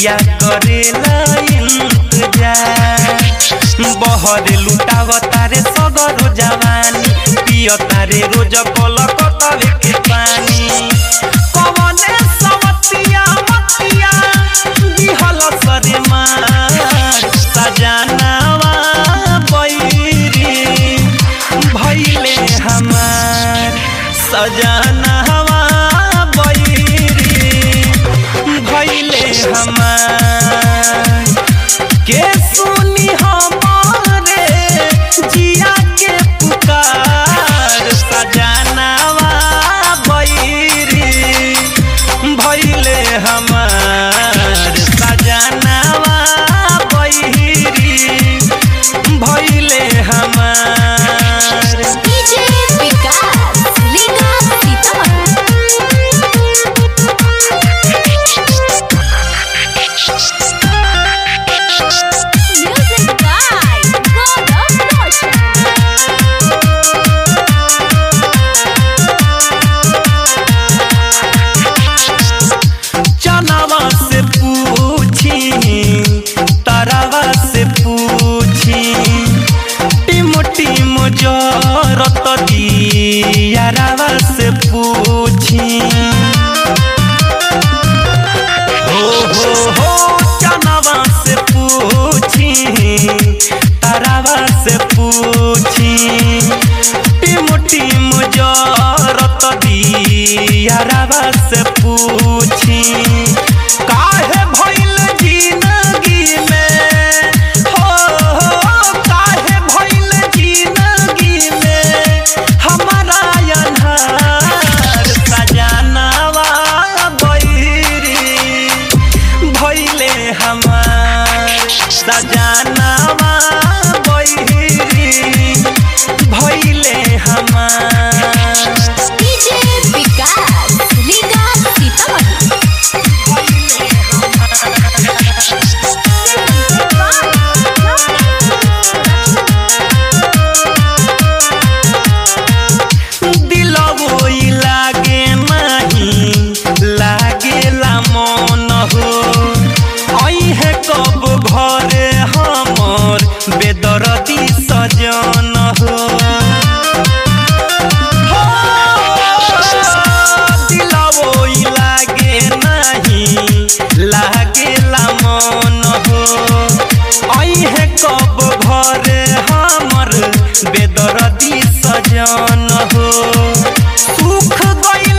पिया करेला इंतजार बहर लुटाव तारे सगरो जवानी पिय तारे रोज कल कतवे के पानी कवने सवतिया मतिया दिहल सरे मार सजनावा बैरी भैले हमार सजनावा बैरी भैले हमार के सुनी हमारे जिया के पुकार सजनावा बैरी भैले हमार सजनावा बैरी भैले हमार डीजे विकास लीगा सीतामढ़ी म्यूजिक बाय गौरव रोशन चनावा से पूछी तारावा से पूछी टिम टिम जरत दियारावा से पूछी हो हो हो चनावा से पूछी तारावा से पूछी टिम टिम जरत दियारावा से पूछी काहे भइल जिंदगी में हो हो काहे भइल जिंदगी में हमारा अन्हार सजनावा बैरी भइले हमार सजनावा बैरी भइले हमार डीजे विकास लीगा सीतामढ़ी दिलवो ई लागे नाही लागेला मन हो अइहे कब घरे हमर बेदरदी सजन हो हो, दिलवो ई लागे नाही लागेला मन हो अइहे कब घरे हमर बेदरदी सजन हो सुख गइल